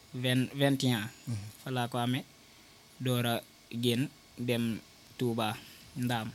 vingt vingt et un fa laa ko amee door a génn dem Touba Ndaam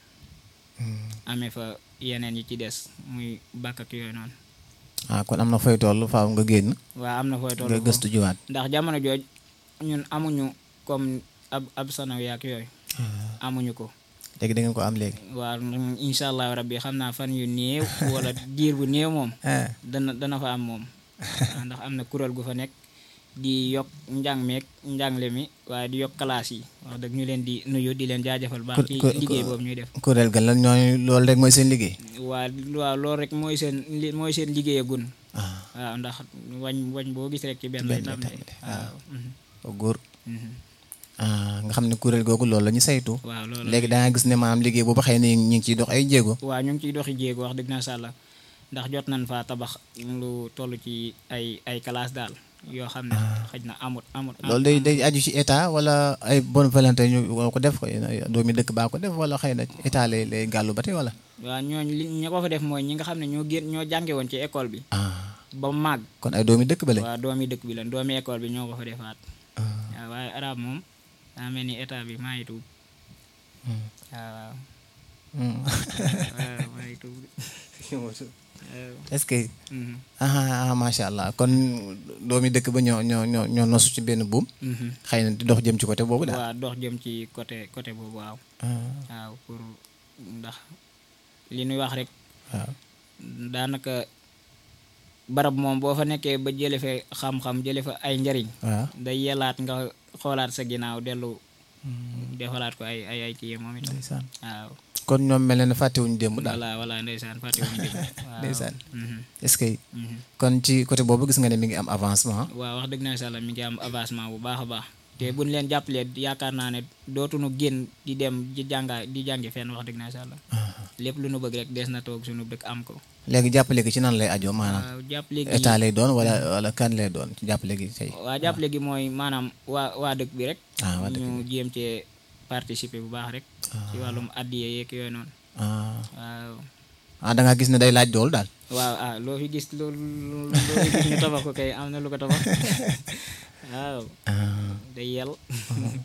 amee fa yeneen yi ci des muy bàkk ak yooyu noonu ah kon am na fooy toll faaw nga génn waa am na fooy toll nga foofu. gëstu jiwaat ndax jamono jooj ñun amuñu comme ab ab sanawi ak yooyu amuñu ko léegi da ngeen ko am léegi waa incha allah rabbi xam naa fan yu néew wala diir bu néew moom ah dana dana fa am moom waaw ndax am na kuréel gu fa nekk di yokk njàng meeg njàngle mi waaye di yokk classe yi wax dëgg ñu leen di nuyu di leen jaajëfal baax Ku- ci ku- liggéey ku- boobu ñuy def kuréel ga lan ñooñu loolu rek mooy seen liggéey waa waaw loolu rek mooy seen li mooy seen liggéeyagun ah waaw ndax wañ wañ boo gis rek ci benn benn lay lay tàmbalee tàmbalee, waaw mhm, ko góor mhm. ah nga xam ne kuréel googu loolu la ñu saytu waaw loolu léegi da nga gis ne maanaam liggéey boobu xëy na ñu ngi ciy dox ay jéego waaw ñu ngi ciy doxi jéego wax dëgg na sàlla ndax jot nañ fa tabax lu toll ci ay ay classe daal yoo xam ne xëj na amut amut loolu day day aju ci état wala ay bonne volonté ñu ko def ko doomi dëkk baa ko def wala xëy na état lay lay gàllu ba tey wala waaw ñooñu li ñi ko fa def mooy ñi nga xam ne ñoo génn ñoo jànge woon ci école bi ah ba màgg kon ay doomi dëkk ba lañ waaw doomi dëkk bi la doomi école bi ñoo ko fa defaat ah waaw waaye arab moom daa mel ni état bi maa ngi tuub hmm. waaw Hmm. waaw maa ngi tuub waaw est-ce que mhm, ah ah, macha allah kon doomi dëkk ba ñoo ñoo ñoo ñoo nosu ci benn buum mhm. xëy na di dox jëm ci côté boobu daal waaw dox jëm ci côté côté boobu waaw ah waaw pour ndax li ñuy wax rek waaw daanaka barab moom boo fa nekkee ba jële fa xam-xam jële fa ay njariñ waaw day yelaat nga xoolaat sa ginnaaw dellu defalaat ko ay ay ay kii moom itam ndeysaan waaw kon ñoom mel na ne fàttewuñu démb daal voilà voilà ndeysaan fàttewuñu dégg waaw ndeysaan mhm, est-ce que mhm. kon ci côté boobu gis nga ne mi ngi am avancement waaw wax dëgg na sàlla mi ngi am avancement bu baax a baax te buñ leen jàppalee yaakaar naa ne dootuñu génn di dem di jànga di jàngi fenn wax dëgg na sàlla lépp lu nu bëgg rek des na toog suñu dëkk am ko léegi jàppale gi ci nan lay ajoo maanaam waaw jàppale gi état lay doon wala wala kan lay doon ci jàppale gi tey waa jàppale gi mooy maanaam waa waa dëkk bi rek ah waa dëkk ñu jéem cee participer bu baax rek ci wàllum addiye yeeg yooyu noonu ah waaw ah da nga gis ne day laaj dool daal waaw ah loo fi gis loo loo loo fi gis ñu tabax ko kay am na lu ko tabax waaw ah day yel waaw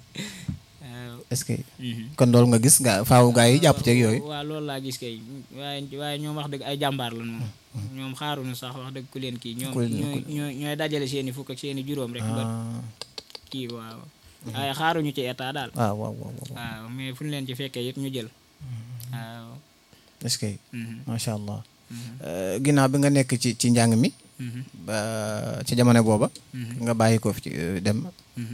est-ce que mhm. kon loolu nga gis nga faaw gaa yi jàpp ceeg yooyu waaw loolu laa gis kay waaye waaye ñoom wax dëgg ay jàmbaar lan moom ñoom xaaruñu sax wax dëgg ku leen kii ñoom Ku leen- ñooy ñooy ñooy dajale seeni fukk ak seeni juróom rek ba ah kii waaw waaye xaaruñu ci état daal waaw waaw waaw waaw waaw mais fu ñu leen ci fekkee it ñu jël waaw est-ce que mhm, macha allah mhm, Euh, ginnaaw bi nga nekk ci ci njàng mi mhm, ba ci jamono booba mhm, nga bàyyi ko fi ci euh, dem mhm,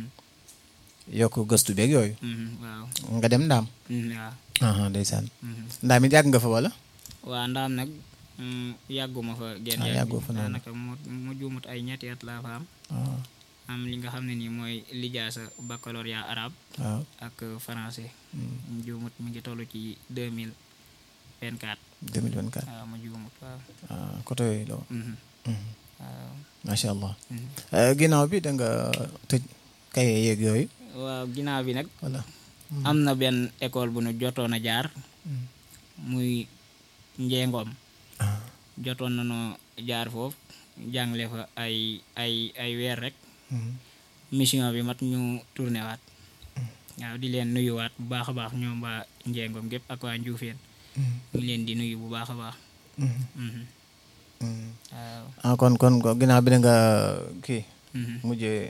yokk gëstu beeg yooyu mhm, waaw nga dem ndaam mhm, waaw ah ndeysaan mhm. ndaam it yàgg nga fa wala waa ndaam nag mm, yàgguma fa genn Ah, yàgg yàggoo fa noonu. daanaka mu mu juumut ay ñetti at laa fa am ah am li nga xam ne nii mooy lijaasa baccalauréat arabe waaw ak français Hmm. mu juumut mi ngi toll ci deux mille vingt quatre 2024 waaw mu juumut waaw ah côté yooyu la woon. mhm, Mhm. waaw macha allah mhm. Euh, ginnaaw bi da nga tëj kaye yeeg yooyu waaw ginnaaw bi nag wala am na benn école bu nu jotoon a jaar Hmm. muy njeengoom ah jotoon nañoo jaar foofu jàngale fa ay ay ay weer rek mhm. mission bi mat ñu tourné waat waaw di leen nuyuwaat bu baax a baax ñoom waa njeengoom gépp ak waa njuufeen Mhm. ñu leen di nuyu bu baax a baax Mhm. mhm, Mhm. waaw ah kon kon kon ginnaaw bi da nga kii mhm, mujjee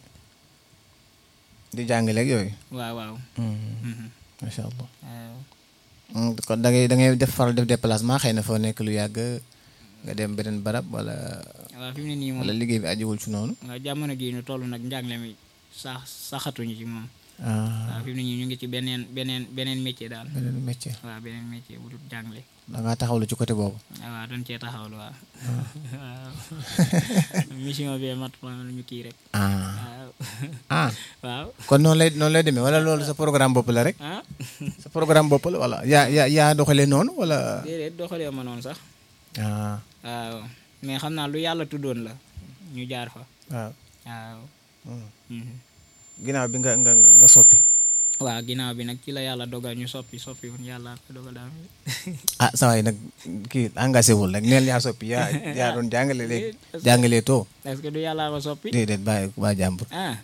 di jàngale ak yooyu waaw waaw Mhm. mhm, macha allah waaw Mm, kon da ngay da ngay def faral def déplacement xëy na foo nekk lu yàgg nga dem beneen barab wala waaw fi mu ne nii moom wala liggéey bi ajiwul ci noonu waaw jamono ji ñu toll nag njàngale mi sax saxatuñu ci moom ah waaw fi mu ne nii ñu ngi ci beneen beneen beneen métier daal beneen métier waaw beneen métier bu dul jàngale da ngaa taxawlu ci côté boobu waaw doon cee taxawlu waaw waaw mission bi mat ma ñu kii rek ah waaw ah waaw kon noonu lay noonu lay demee wala loolu sa programme bopp la rek ah sa programme bopp la wala yaa yaa yaa doxalee noonu wala déedéet doxalee ma noonu sax ah waaw mais xam naa lu yàlla tuddoon la ñu jaar fa waaw waaw Mm. mhm. ginnaaw bi nga nga nga nga soppi waaw ginnaaw bi nag ci la yàlla dogal ñu soppi soppi woon yàlla ko dogal daal ah saa waay nag kii engagé wul rek neel yaa soppi yaa yaa doon jàngale léegi jàngalee too est-ce que du yàllaa ko soppi déedéet bàyyi bàyyi jàmbur ah